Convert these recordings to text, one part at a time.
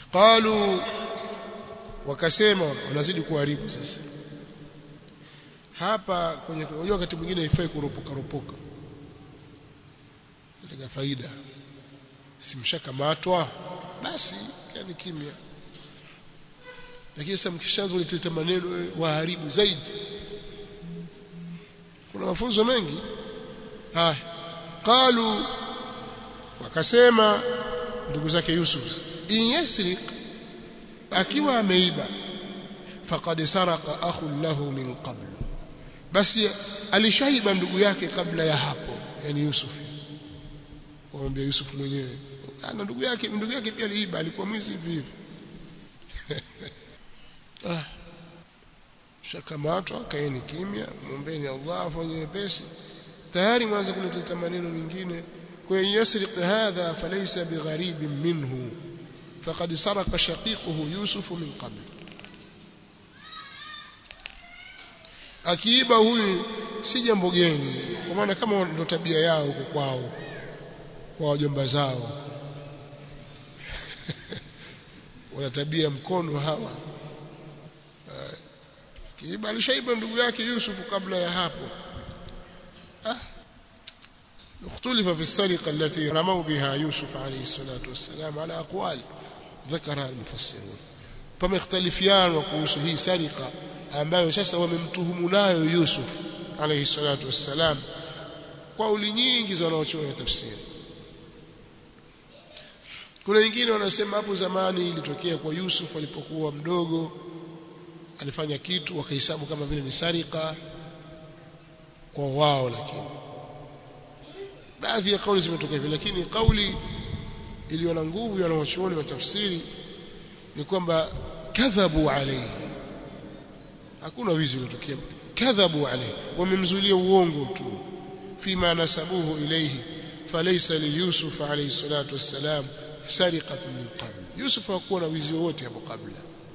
qalu wakasema wanazidi kuharibu sasa hapa kwenye unajua wakati mwingine haifai kuropoka ropoka katika faida simshakamatwa basi yani kimya lakini sasa mkishaanza kuleta maneno waharibu zaidi kuna mafunzo mengi haya qalu wakasema ndugu zake Yusuf in yasriq akiwa ameiba faqad saraka akhun lahu min qabl basi alishaiba ndugu yake kabla ya hapo yani Yusuf waambia Yusuf mwenyewe ana ndugu yake ndugu yake pia aliiba alikuwa mwizi hivi hivi ah shakamatwa kaeni kimya muombeni Allah afanye wepesi tayari mwanza kuleta maneno mengine kwa yasriq hadha falaysa bigharib minhu faqad saraka shaqiquhu yusuf min qabl akiiba huyu si jambo geni kwa maana kama ndo tabia yao huko kwao kwa wajomba zao wana tabia mkono hawa kiiba alishaiba ndugu yake Yusuf kabla ya hapo ah اختلف في السرقة التي رموا بها يوسف عليه الصلاة والسلام على أقوال ذكرها المفسرون فما اختلفيان وقوسه هي سرقة ambayo sasa wamemtuhumu nayo Yusuf alayhi salatu wassalam kauli nyingi za wanaochuoni tafsiri kuna wengine wanasema hapo zamani ilitokea kwa Yusuf alipokuwa mdogo alifanya kitu wakahesabu kama vile ni sarika kwa wao lakini baadhi ya kauli zimetokea hivyo lakini kauli iliyo na nguvu ya wanachuoni wa tafsiri ni kwamba kadhabu alayhi hakuna wizi uliotokea kadhabu alayhi wamemzulia uongo tu fima nasabuhu ilayhi falaysa li yusuf alayhi salatu wassalam sariqatun min qabl yusuf hakuwa na wizi wowote hapo kabla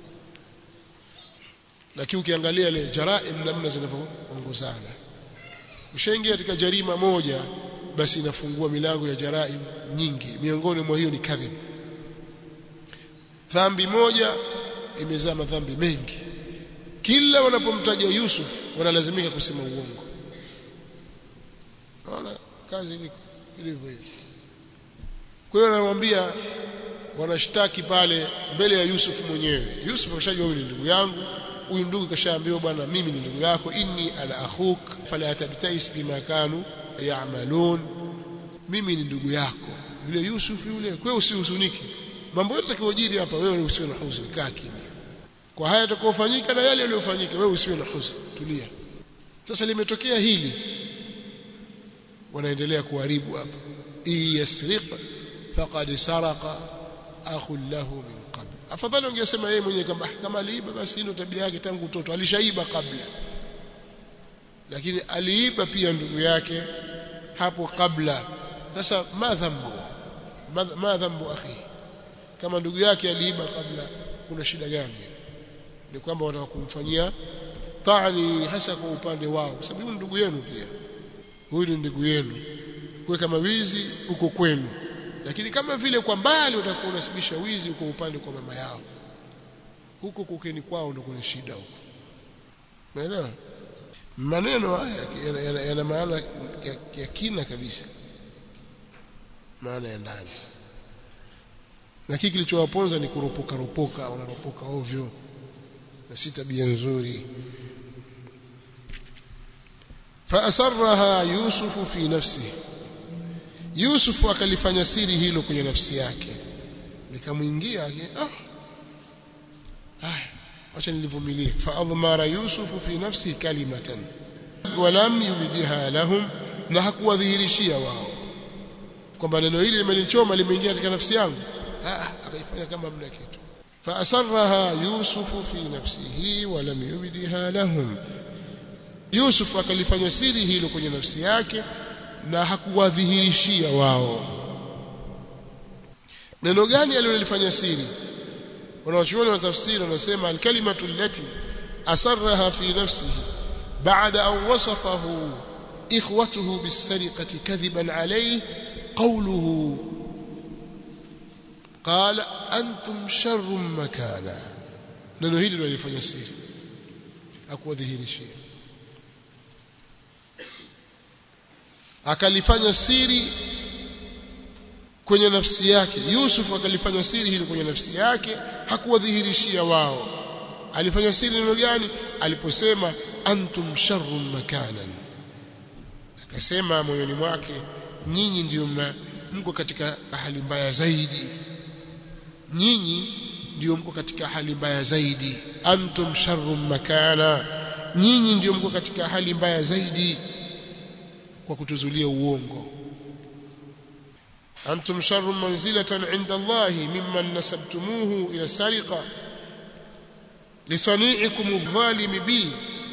lakini ukiangalia ile jaraim namna zinavyoongozana ushaingia katika jarima moja basi inafungua milango ya jaraim nyingi miongoni mwa hiyo ni kadhib dhambi moja imezaa madhambi mengi kila wanapomtaja Yusuf wanalazimika kusema uongo naona kazi iliko ilivyo hivi kwa hiyo anamwambia wanashtaki pale mbele ya Yusuf mwenyewe Yusuf akashajua huyu ni ndugu yangu huyu ndugu kashaambiwa bwana mimi ni ndugu yako inni ana akhuk fala tabtais bima kanu ya'malun mimi ni ndugu yako yule Yusuf yule kwa hiyo usihuzunike mambo yote yatakayojiri hapa wewe usiwe na huzuni kaa kimya kwa haya yatakayofanyika na yale yaliyofanyika wewe usiwe na huzuni tulia sasa limetokea hili wanaendelea kuharibu hapa iyasriq faqad saraqa akhun lahu min qabl afadhali ungesema yeye mwenyewe kama kama aliiba basi ndio tabia yake tangu utoto alishaiba kabla lakini aliiba pia ndugu yake hapo kabla sasa ma dhambu ma dhambu akhi kama ndugu yake aliiba kabla kuna shida gani ni kwamba wanataka kumfanyia tani hasa kwa upande wao kwa sababu huyu ndugu yenu pia huyu ni ndugu yenu kwa kama wizi uko kwenu lakini kama vile kwa mbali utakuwa unasibisha wizi uko upande kwa mama yao huko kukeni kwao ndio kuna shida huko umeelewa maneno haya yana, yana, yana maana ya, ya kina kabisa maana ya ndani na kile kilichowaponza ni kuropoka ropoka wanaropoka ovyo na si tabia nzuri فأسرها يوسف في نفسه يوسف akalifanya siri hilo kwenye nafsi yake likamwingia ah haya acha nilivumilie faadhmara yusuf fi nafsi kalimatan walam yubdiha lahum na hakuwadhihirishia wao kwamba neno hili limenichoma limeingia katika nafsi yangu ah akaifanya kama mna kitu faasarraha yusuf fi nafsihi walam yubdiha lahum Yusuf akalifanya siri hilo kwenye nafsi yake na hakuwadhihirishia wao. Neno gani alilolifanya siri? Wanawachuoni wa tafsiri wanasema alkalimatu allati asarraha fi nafsihi ba'da an wasafahu ikhwatuhu bisariqati kadhiban alayhi qawluhu qala antum sharrun makana neno hili ndio alifanya siri hakuwadhihirishia akalifanya siri kwenye nafsi yake Yusuf akalifanya siri hili kwenye nafsi yake hakuwadhihirishia wao alifanya siri neno gani aliposema antum sharrun makanan akasema moyoni mwake nyinyi ndio mko katika hali mbaya zaidi nyinyi ndio mko katika hali mbaya zaidi antum sharrun makana nyinyi ndio mko katika hali mbaya zaidi kwa kutuzulia uongo antum sharrun manzilatan inda Allah mimman nasabtumuhu ila sariqa lisani'ikum adh-dhalimi bi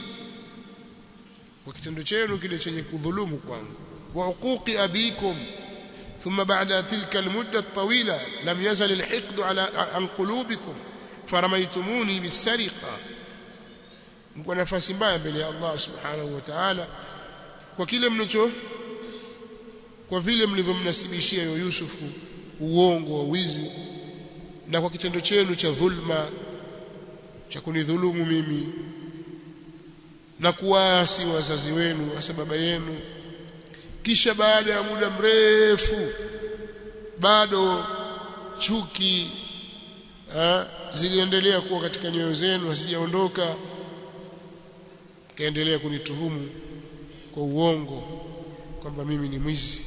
kwa kitendo chenu kile chenye kudhulumu kwangu wa uquqi abikum ثم بعد تلك المدة الطويلة لم يزل الحقد على عن قلوبكم فرميتموني بالسرقة mko nafasi mbaya mbele ya Allah subhanahu wa ta'ala kwa kile mnacho kwa vile mlivyomnasibishia yo Yusufu uongo wa wizi na kwa kitendo chenu cha dhulma cha kunidhulumu mimi na kuwaasi wazazi wenu hasa baba yenu kisha baada ya muda mrefu bado chuki ha, ziliendelea kuwa katika nyoyo zenu hazijaondoka kaendelea kunituhumu kwa uongo kwamba mimi ni mwizi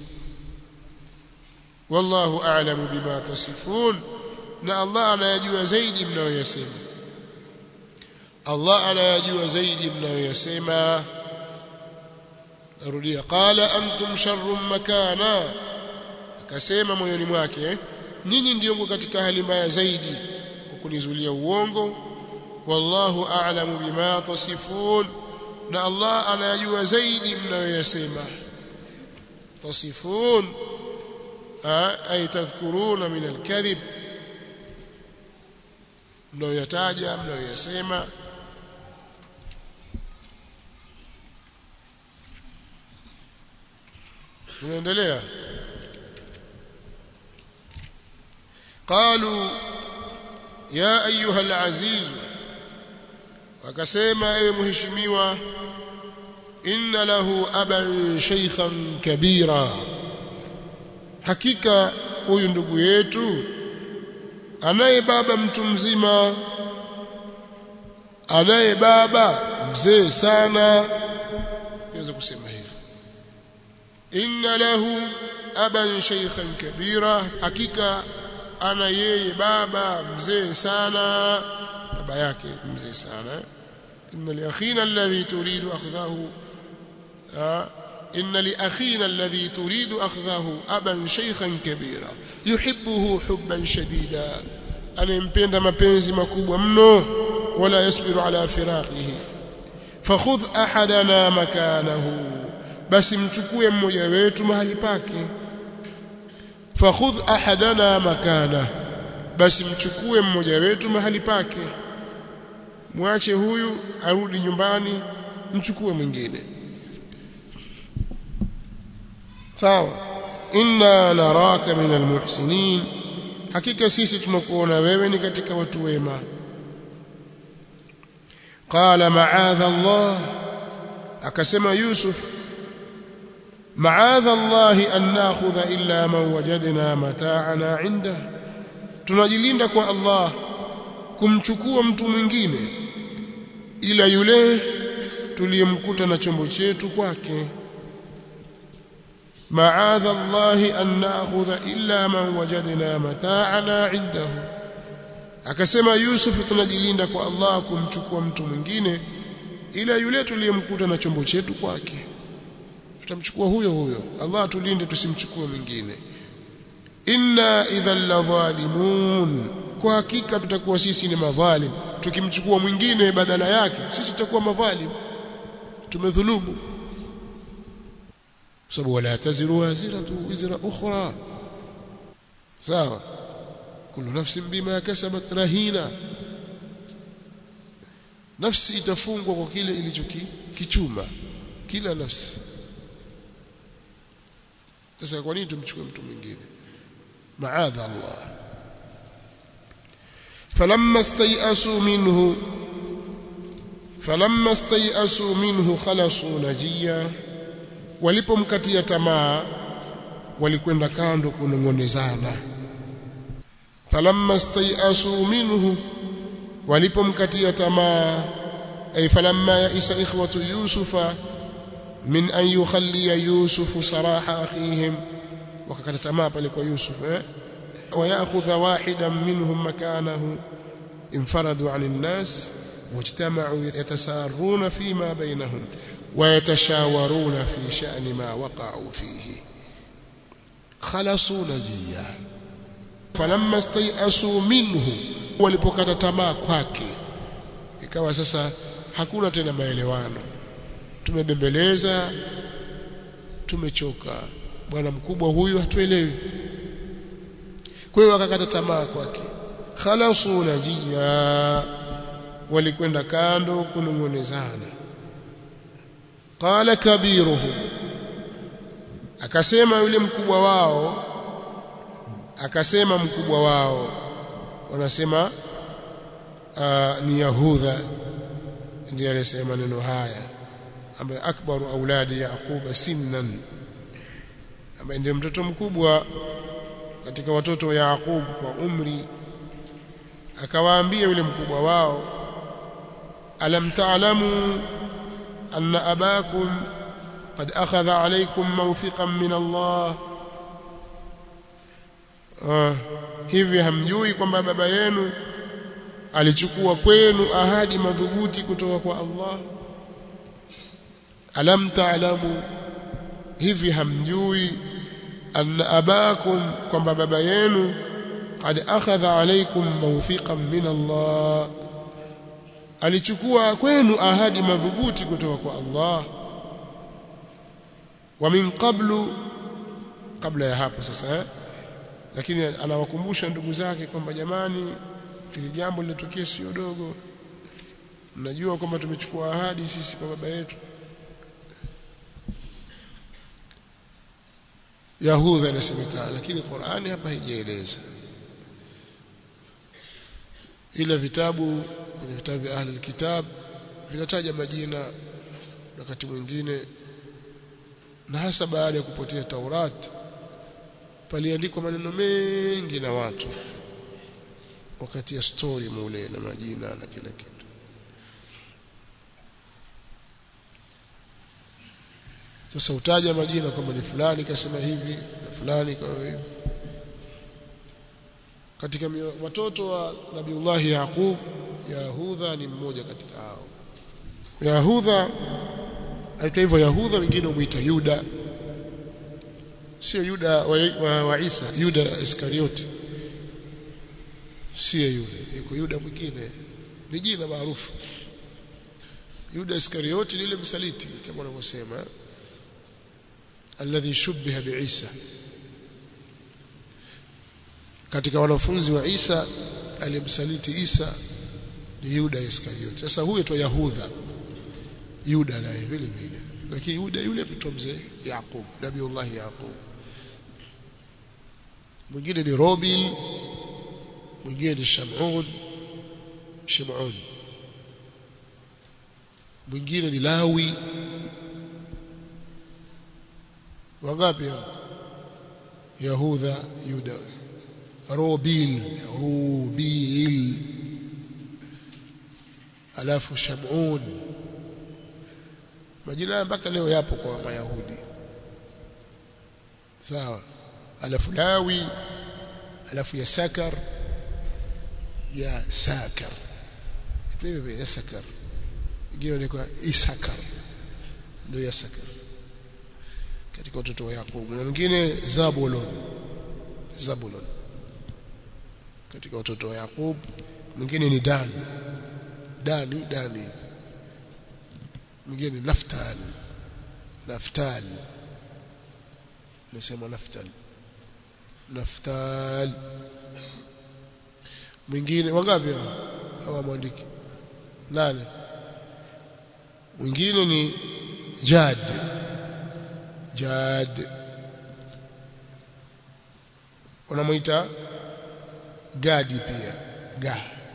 wallahu a'lamu bima tasifun na Allah anayajua zaidi mnayoyasema Allah anayajua zaidi mnayoyasema narudia qala antum sharrun makana akasema moyoni mwake nyinyi ndio mko katika hali mbaya zaidi kwa kunizulia uongo wallahu a'lamu bima tasifun na Allah anayajua zaidi mnayoyasema tasifun ay tadhkuruna min alkadhib mnayoyataja mnayoyasema tunaendelea قالوا يا ايها العزيز wakasema ewe mheshimiwa inna lahu aban shaykhan kabira hakika huyu ndugu yetu anaye baba mtu mzima anaye baba mzee sana naweza kusema hivyo inna lahu aban shaykhan kabira hakika ana yeye baba mzee sana baba yake mzee sana inna li akhina alladhi turidu akhdahu inna li akhina alladhi turidu akhdahu aban shaykhan kabira yuhibbuhu hubban shadida anempenda mapenzi makubwa mno wala yasbiru ala firaqihi fakhudh ahadana makanahu basi mchukue mmoja wetu mahali pake fakhudh ahadana makana basi mchukue mmoja wetu mahali pake mwache huyu arudi nyumbani mchukue mwingine sawa inna naraka min almuhsinin hakika sisi tunakuona wewe ni katika watu wema qala ma'adha Allah akasema Yusuf ma'adha Allah an nakhudha illa man wajadna mata'ana 'inda tunajilinda kwa Allah kumchukua mtu mwingine ila yule tuliyemkuta na chombo chetu kwake ma'adha Allah an nakhudha illa man wajadna mata'ana 'indahu akasema Yusuf tunajilinda kwa Allah kumchukua mtu mwingine ila yule tuliyemkuta na chombo chetu kwake tutamchukua huyo huyo Allah tulinde tusimchukue mwingine inna idhan la zalimun kwa hakika tutakuwa sisi ni madhalim tukimchukua mwingine badala yake sisi tutakuwa madhalim tumedhulumu sababu wala taziru waziratu wizra ukhra sawa kullu nafsin bima kasabat rahina nafsi itafungwa kwa kile ilichokichuma kila nafsi sasa kwa nini tumchukue mtu mwingine maadha Allah falamma stayasu minhu falamma stayasu minhu khalasu najia walipomkatia tamaa walikwenda kando kunongonezana falamma stayasu minhu walipomkatia tamaa ay falamma yaisa ikhwatu yusufa min an yukhalliya yusufu saraha akhihim wakakata tamaa pale kwa yusuf eh ويأخذ واحدا منهم مكانه انفردوا عن الناس واجتمعوا يتسارون فيما بينهم ويتشاورون في شأن ما وقعوا فيه خلصوا نجيا فلما استيأسوا منه walipokata tamaa kwake ikawa sasa hakuna tena maelewano tumebembeleza tumechoka bwana mkubwa huyu hatuelewi kwa hiyo wakakata tamaa kwake khalasu najia walikwenda kando kunongonezana qala kabiruhum akasema yule mkubwa wao akasema mkubwa wao wanasema uh, ni yahudha ndiye alisema neno haya ambaye akbaru auladi yaquba sinnan ambaye ndiye mtoto mkubwa katika watoto wa Yaqub kwa umri akawaambia yule mkubwa wao alam ta'lamu anna abakum qad akhadha alaykum mawthiqan min Allah ah, hivi hamjui kwamba baba yenu alichukua kwenu ahadi madhubuti kutoka kwa Allah alam ta'lamu hivi hamjui anna abakum kwamba baba yenu qad akhadha alaykum mawthiqan min Allah alichukua kwenu ahadi madhubuti kutoka kwa Allah wa min qablu kabla ya hapo sasa eh? lakini anawakumbusha ndugu zake kwamba jamani ili jambo lilotokea sio dogo mnajua kwamba tumechukua ahadi sisi kwa baba yetu Yahudha inasemekana lakini Qur'ani hapa haijaeleza ila vitabu kwenye vitabu vya ahli alkitab vinataja majina wakati mwingine na hasa baada ya kupotea Taurat paliandikwa maneno mengi na watu wakati ya story mule na majina na kila kitu sasa utaja majina kwamba ni fulani kasema hivi na fulani kwa hivi katika watoto wa Nabiullah Yaqub Yahudha ni mmoja katika hao Yahudha aitwa hivyo Yahudha wengine umuita Yuda sio Yuda wa, wa, wa Isa Yuda Iskarioti sio yule yuko Yuda mwingine ni jina maarufu Yuda Iskarioti ni yule msaliti kama wanavyosema alladhi shubbiha biisa katika wanafunzi wa Isa aliyemsaliti Isa ni Yuda Iskarioti sasa huyo tu Yahudha Yuda naye vile vile lakini Yuda yule mtu mzee Yaqub Nabiullah Yaqub mwingine ni Robil mwingine ni Shamun Shimon mwingine ni Lawi wangapi Yahudha Yuda Robil Rubil alafu Shamun majina mpaka leo yapo kwa Mayahudi sawa alafu Lawi alafu ya Sakar ya Sakar hivyo ya Sakar ingine ni kwa Isakar ndio ya Sakar katika watoto wa Yakobo na mwingine Zabulon Zabulon katika watoto wa Yakob mwingine ni Dan Dani Dani mwingine ni Naftal Naftal nasema Naftal Naftal mwingine wangapi hawa mwandiki nane mwingine ni Jad Jad wanamuita Gadi pia Ga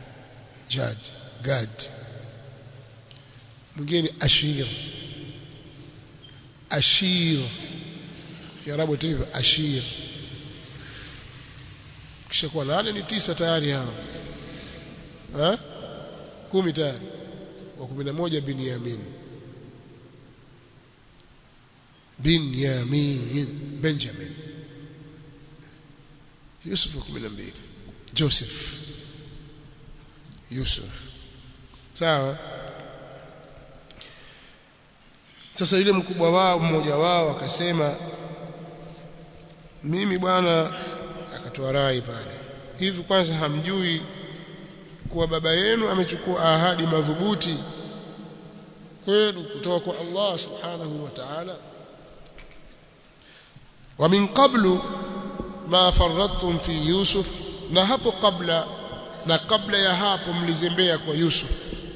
jad gad mwingine ni ashir ashir kiarabu hivyo ashir kisha kwa nane ni tisa tayari hao ha kumi tayari wa kumi na moja Binyamin Binyamin Benjamin Yusuf wa kumi na mbili Joseph Yusuf sawa sasa yule mkubwa wao mmoja wao akasema mimi bwana akatoa rai pale hivi kwanza hamjui kuwa baba yenu amechukua ahadi madhubuti kwenu kutoka kwa Allah subhanahu wa ta'ala wa min qablu ma faradtum fi yusuf na hapo kabla na kabla ya hapo mlizembea kwa Yusuf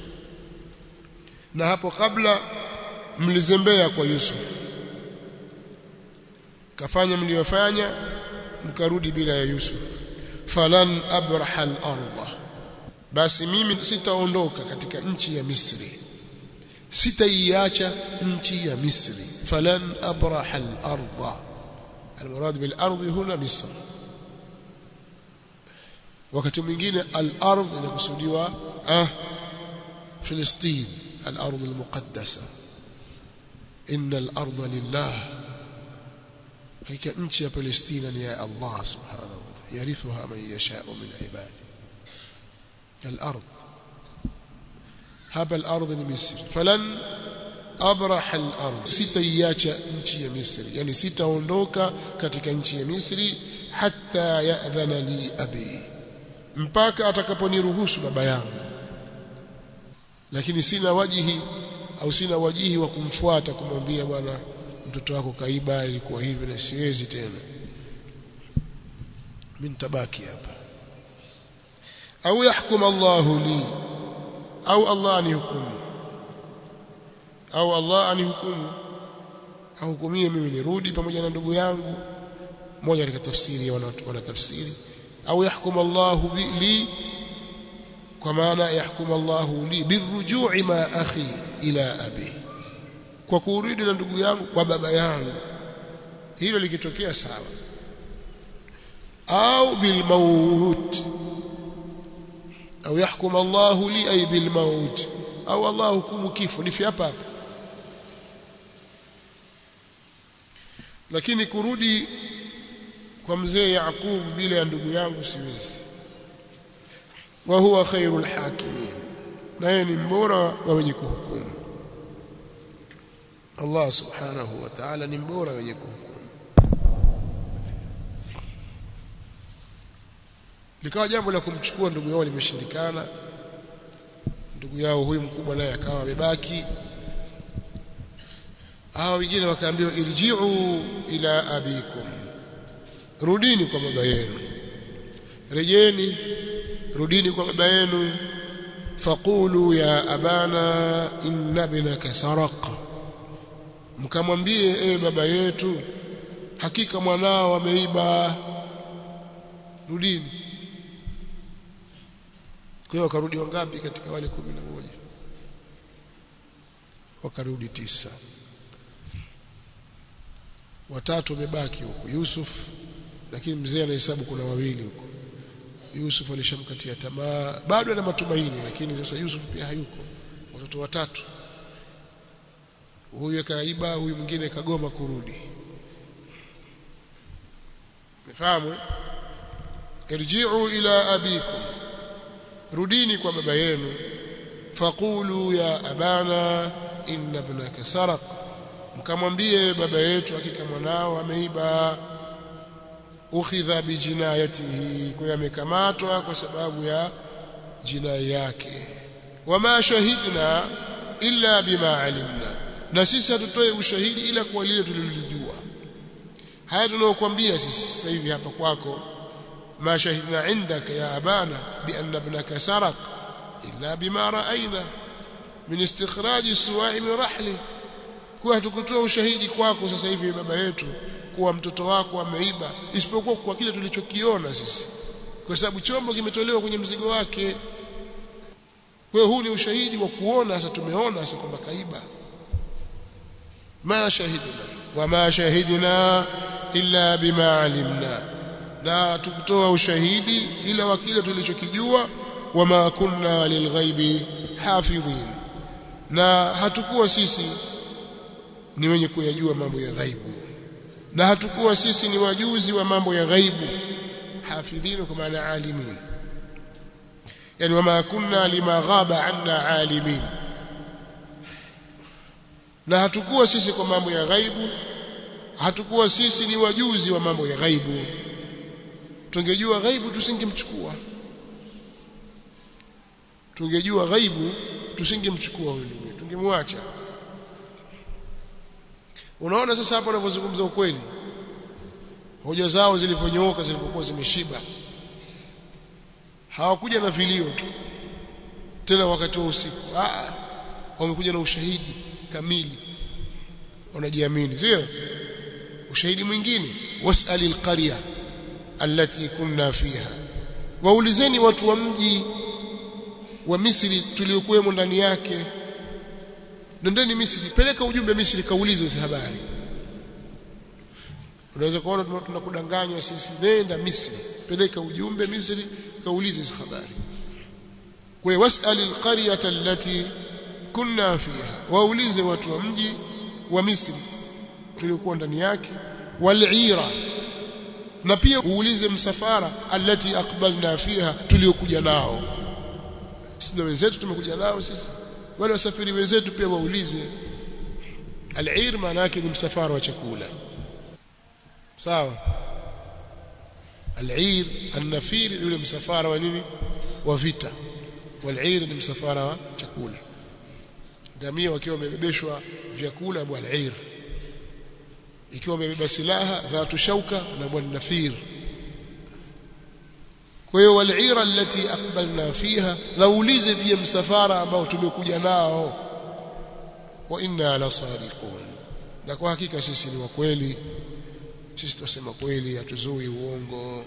na hapo kabla mlizembea kwa Yusuf kafanya mliyofanya mkarudi bila ya Yusuf falan abraha al-ardh basi mimi sitaondoka katika nchi ya Misri sitaiacha nchi ya Misri falan abraha al-ardh المراد بالارض هنا مصر wakati mwingine al-ardh inakusudiwa ah Filistin al-ardh al-muqaddasa inna al-ardh lillah hakika nchi ya Palestina ni ya Allah subhanahu wa ta'ala yarithuha man yasha'u min ibadi al-ardh hapa al-ardh ni Misri falan abraha al-ardh sitaiacha nchi ya Misri yani sitaondoka katika nchi ya Misri hatta ya'dhana li abi mpaka atakaponiruhusu baba yangu lakini sina wajihi au sina wajihi wa kumfuata kumwambia bwana mtoto wako kaiba ilikuwa hivi na siwezi tena mimi nitabaki hapa au yahkum Allahu li au Allah anihukumu au Allah anihukumu ahukumie mimi nirudi pamoja na ndugu yangu moja katika tafsiri wana tafsiri au yahkum Allahu li kwa maana yahkum Allahu li birujui ma akhi ila abi kwa kurudi na ndugu yangu kwa baba yangu hilo likitokea sawa au bil maut au yahkum Allahu li ay bil maut au Allah hukumu kifo ni hapa hapa lakini kurudi kwa mzee Yaqub bila ya ndugu yangu siwezi wa huwa khairul hakimin naye ni mbora wa wenye kuhukumu Allah subhanahu wa ta'ala ni mbora wenye kuhukumu likawa jambo la kumchukua ndugu yao limeshindikana ndugu yao huyu mkubwa naye akawa amebaki hao wengine wakaambiwa irji'u ila abikum rudini kwa baba yenu rejeni rudini kwa baba yenu faqulu ya abana inna ibnaka saraqa mkamwambie ewe baba yetu hakika mwanao ameiba rudini kwa hiyo wakarudi wangapi katika wale kumi na moja wakarudi tisa watatu wamebaki huko Yusuf lakini mzee anahesabu kuna wawili huko Yusuf alishamkatia tamaa bado ana matumaini lakini sasa Yusuf pia hayuko watoto watatu huyu kaiba huyu mwingine kagoma kurudi mfahamu irji'u ila abikum rudini kwa baba yenu faqulu ya abana inna ibnaka saraq mkamwambie baba yetu hakika mwanao ameiba ukhidha bijinayatihi kwa amekamatwa kwa sababu ya jinai yake wama shahidna illa bima alimna na sisi hatutoe ushahidi ila kwa lile tulilolijua haya tunaokuambia sisi sasa hivi hapa kwako ma shahidna indaka ya abana bi anna ibnaka saraq illa bima ra'ayna min istikhraji suwa'i min rahli kwa hatukutoa ushahidi kwako sasa hivi baba yetu kuwa mtoto wako ameiba isipokuwa kwa kile tulichokiona sisi kwa sababu chombo kimetolewa kwenye mzigo wake kwa hiyo huu ni ushahidi wa kuona sasa tumeona sasa kwamba kaiba ma shahidna wama shahidna illa bima alimna na tukutoa ushahidi ila wa kile tulichokijua wama kunna lilghaibi hafidhin na hatukuwa sisi ni wenye kuyajua mambo ya ghaibu na hatukuwa sisi ni wajuzi wa mambo ya ghaibu hafidhin kwa maana alimin yani wama kunna lima ghaba anna alimin na hatukuwa sisi kwa mambo ya ghaibu hatukuwa sisi ni wajuzi wa mambo ya ghaibu tungejua ghaibu tusingemchukua tungejua ghaibu tusingemchukua huyo tungemwacha unaona sasa hapo anapozungumza ukweli hoja zao zilivyonyooka zilipokuwa zimeshiba hawakuja na vilio tu tena wakati wa usiku ah wamekuja na ushahidi kamili wanajiamini sio ushahidi mwingine wasali alqarya allati kunna fiha waulizeni watu wa mji wa Misri tuliokuwemo ndani yake nendeni Misri peleka ujumbe Misri kaulize hizo habari unaweza kuona tunakudanganywa sisi nenda Misri peleka ujumbe Misri kaulize hizo habari kwa wasali alqaryata allati kunna fiha waulize watu wa mji wa Misri tuliokuwa ndani yake wal'ira na pia uulize msafara allati aqbalna fiha tuliokuja nao sisi wenzetu tumekuja nao sisi wale wasafiri wenzetu pia waulize al-ir maana yake ni msafara wa chakula sawa al-ir an-nafir yule msafara wa nini wa vita wal-ir ni msafara wa chakula ngamia wakiwa wamebebeshwa vyakula bwana al-ir ikiwa wamebeba silaha dhatu shauka na bwana nafir kwa hiyo wal'ira allati aqbalna fiha naulize pia msafara ambao tumekuja nao wa inna la sadiqun na kwa hakika sisi ni wa kweli sisi tunasema kweli hatuzui uongo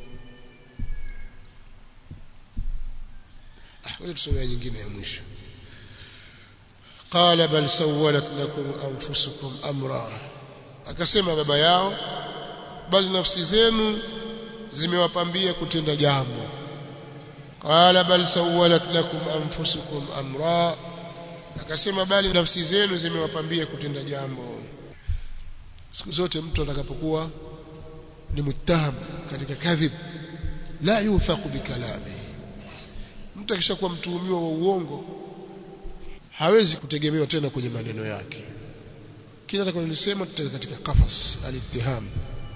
ah wewe tusomea nyingine ya mwisho qala bal sawalat lakum anfusukum amra akasema baba yao bali nafsi zenu zimewapambia kutenda jambo qala bal sawalat lakum anfusukum amra akasema bali nafsi zenu zimewapambia kutenda jambo siku zote mtu atakapokuwa ni muttaham katika kadhib la yuthaqu bikalami mtu akishakuwa mtuhumiwa wa uongo hawezi kutegemewa tena kwenye maneno yake kila atakalolisema tutaweka katika kafas alitiham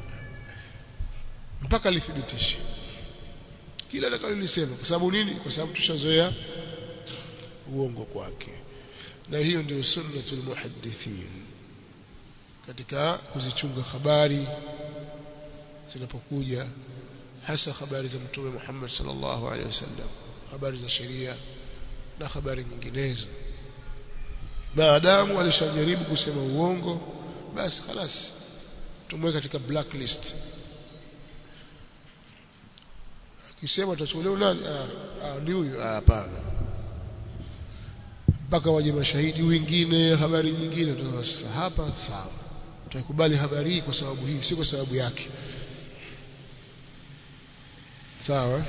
mpaka lithibitishe kila atakalolisema kwa sababu nini kwa sababu tushazoea uongo kwake na hiyo ndio sunnatul muhaddithin katika kuzichunga habari zinapokuja hasa habari za mtume Muhammad sallallahu alaihi wasallam habari za sheria na habari nyinginezo maadamu alishajaribu kusema uongo basi خلاص tumweke katika blacklist akisema tutachukuliwa nani ah, ah ni huyu hapana mpaka waje mashahidi wengine habari nyingine sasa hapa sawa tutakubali habari hii kwa sababu hii si kwa sababu yake sawa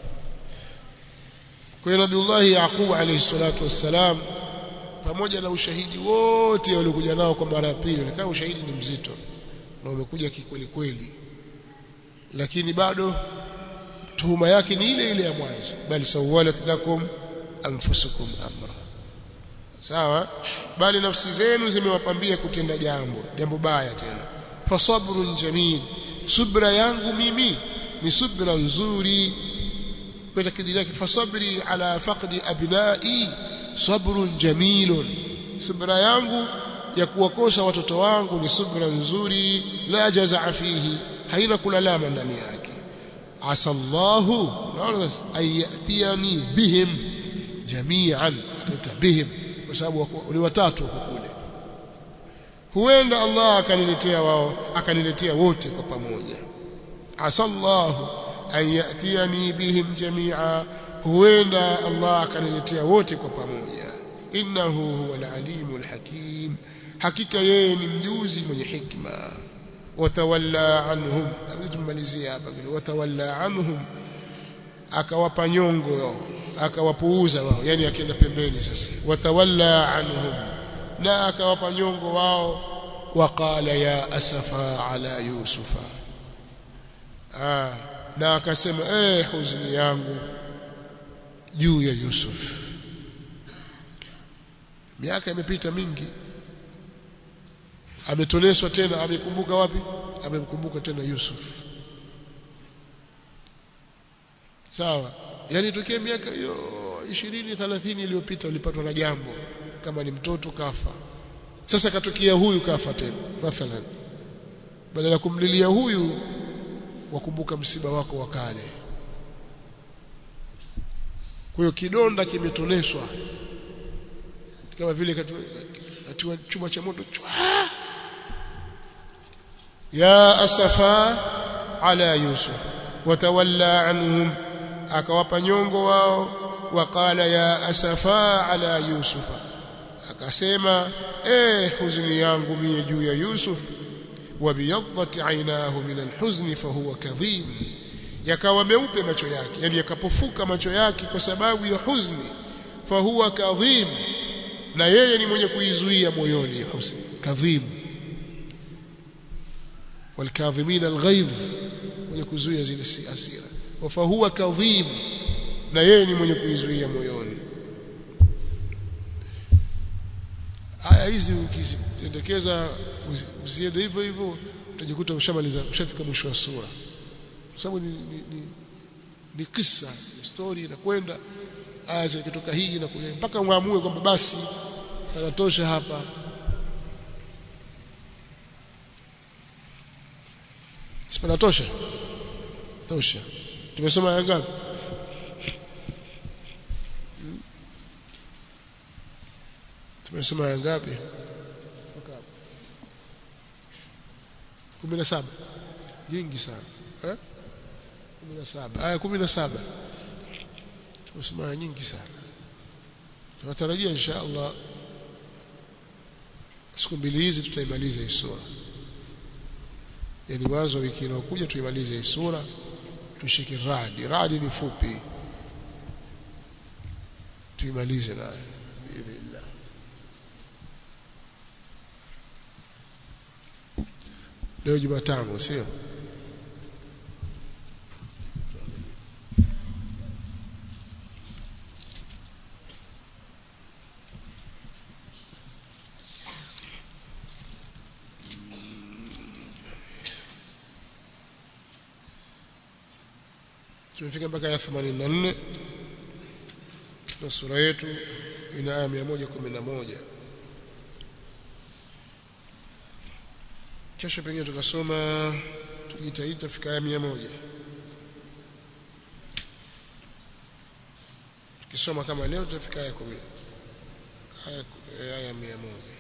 kwa hiyo Nabiullah Yaqub alayhi salatu wassalam pamoja na ushahidi wote waliokuja nao kwa mara ya pili ni kama ushahidi ni mzito na umekuja kikweli kweli lakini bado tuhuma yake ni ile ile ya mwanzo bali sawalat lakum anfusukum amra sawa bali nafsi zenu zimewapambia kutenda jambo jambo baya tena fasabrun jamil subra yangu mimi ni subra nzuri kwa kidili yake fasabri ala faqdi abnai sabrun jamilun subra yangu ya kuwakosa watoto wangu ni subra nzuri la jazaa fihi haina kulalama ndani yake asallahu naona ayatiyani bihim jami'an bihim kwa sababu ni watatu huko kule huenda Allah akaniletea wao akaniletea wote kwa pamoja asallahu an yatiyani bihim jami'a huenda Allah akaniletea wote kwa pamoja innahu huwal alimul hakim hakika yeye ni mjuzi mwenye hikma watawalla anhum tumalizia hapa vile watawalla anhum akawapa nyongo akawapuuza wao yani akienda pembeni sasa watawalla anhum na akawapa nyongo wao waqala ya asafa ala yusufa ah na akasema eh huzuni yangu juu ya Yusuf miaka imepita mingi ametoneswa tena amekumbuka wapi amemkumbuka tena Yusuf sawa yani tokea miaka hiyo 20 30 iliyopita ulipatwa na jambo kama ni mtoto kafa sasa katokea huyu kafa tena mathalan badala ya kumlilia huyu wakumbuka msiba wako wa kale kwa hiyo kidonda kimetoneswa kama vile katika chuma cha moto chwa ya asafa ala yusuf watawalla anhum akawapa nyongo wao waqala ya asafa ala yusufa akasema eh huzuni yangu mie juu ya yusuf wabiyadhat aynahu min alhuzn fahuwa kadhim yakawa meupe macho yake yani yakapofuka macho yake kwa sababu ya huzuni fahuwa kadhim na yeye ni mwenye kuizuia moyoni huzuni kadhim والكاظمين الغيظ mwenye kuzuia zile hasira fahuwa kadhim na yeye ni mwenye kuizuia moyoni aya hizi ukizitendekeza usiende hivyo hivyo utajikuta ushamaliza ushafika mwisho wa sura kwa sababu ni, ni, ni, ni kisa story inakwenda aya zikitoka hii na mpaka muamue kwamba basi tanatosha hapa sipanatosha tosha tumesoma aya ngapi tumesoma aya ngapi kumi na saba nyingi sana eh? kumi na saba aya kumi na saba tumesoma aya nyingi sana tunatarajia insha Allah siku mbili hizi tutaimaliza hii sura yani mwanzo wiki inayokuja tuimalize hii sura tushike radi radi ni fupi tuimalize nayo biidhnillah leo Jumatano sio tumefika mpaka aya 84 na sura yetu ina aya 111 kesho pengine tukasoma tukijitahidi tufika aya 100 tukisoma kama leo tutafika aya 10 aya aya 100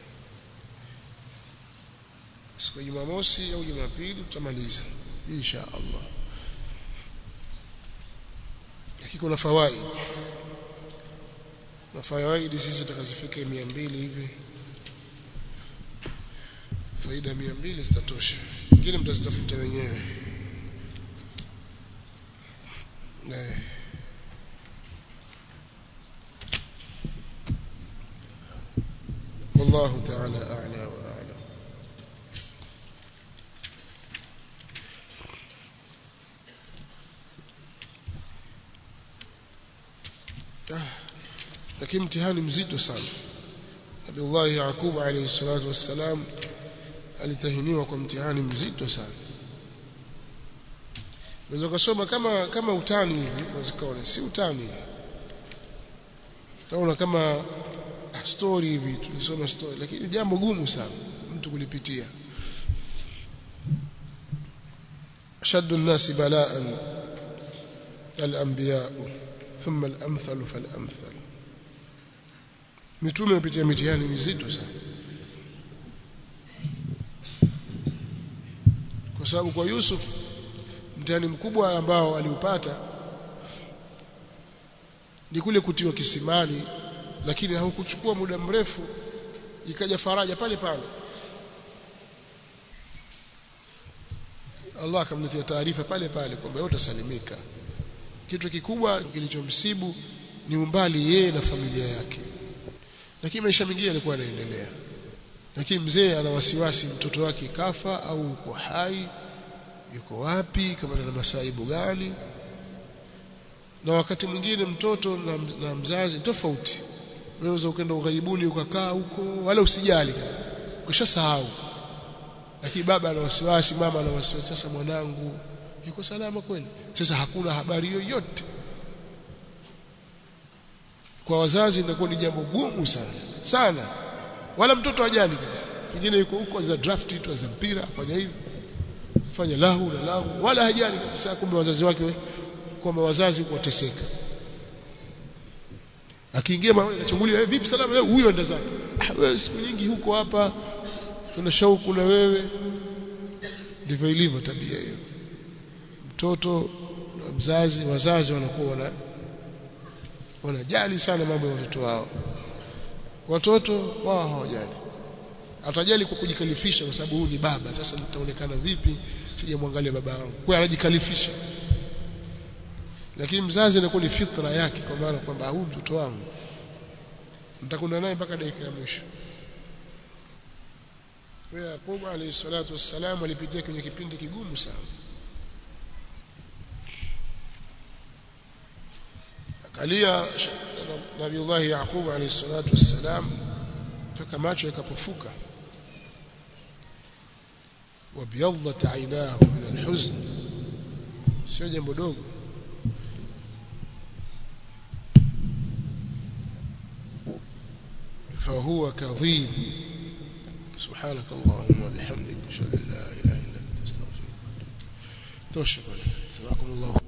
siku ya Jumamosi au Jumapili tutamaliza insha Allah lakini kuna fawaid na fawaid sisi tutakazifika 200 hivi faida 200 zitatosha nyingine mtazitafuta wenyewe na والله تعالى أعلى وأعلم lakini mtihani mzito sana Nabiullah Yaqub alayhi salatu wassalam alitahiniwa kwa mtihani mzito sana unaweza kusoma kama kama utani hivi unaweza si utani taona kama story hivi tulisoma story lakini jambo gumu sana mtu kulipitia ashaddu an-nasi bala'an al-anbiya thumma al-amthal fal-amthal mitume wapitia mitihani mizito sana kwa sababu kwa Yusuf mtihani mkubwa ambao aliupata ni kule kutiwa kisimani lakini haukuchukua muda mrefu ikaja faraja pale pale Allah akamletea taarifa pale pale kwamba yote salimika kitu kikubwa kilichomsibu ni umbali yeye na familia yake lakini maisha mengine yalikuwa yanaendelea lakini mzee ana wasiwasi mtoto wake kafa au uko hai yuko wapi kama na masaibu gani na wakati mwingine mtoto na, na mzazi tofauti unaweza ukaenda ughaibuni ukakaa huko wala usijali ukishasahau lakini baba ana wasiwasi mama ana wasiwasi sasa mwanangu yuko salama kweli sasa hakuna habari yoyote kwa wazazi inakuwa ni jambo gumu sana sana wala mtoto hajali kabisa pengine yuko huko za draft tu za mpira afanya hivi fanya lahu na lahu wala hajali kabisa kumbe wazazi wake kwamba wazazi wateseka akiingia mama akachungulia vipi salama wewe huyo enda zake ah wewe siku nyingi huko hapa una shauku na wewe ndivyo ilivyo tabia hiyo mtoto na mzazi wazazi wanakuwa wana wanajali sana mambo ya watoto wao watoto wao hawajali atajali kwa kujikalifisha kwa sababu huyu ni baba sasa nitaonekana vipi sijamwangalia baba yangu kwa anajikalifisha lakini mzazi anakuwa ni fitra yake kwa maana kwamba huyu mtoto wangu mtakunda naye mpaka dakika ya mwisho kwa Yaqub alayhi salatu wassalam alipitia kwenye kipindi kigumu sana akalia Nabiullah Yaqub alayhi salatu wassalam mpaka macho yakapofuka وابيضت عيناه من الحزن sio jambo dogo فهو كظيم سبحانك اللهم وبحمدك اشهد ان لا اله الا انت استغفرك واتوب اليك جزاكم الله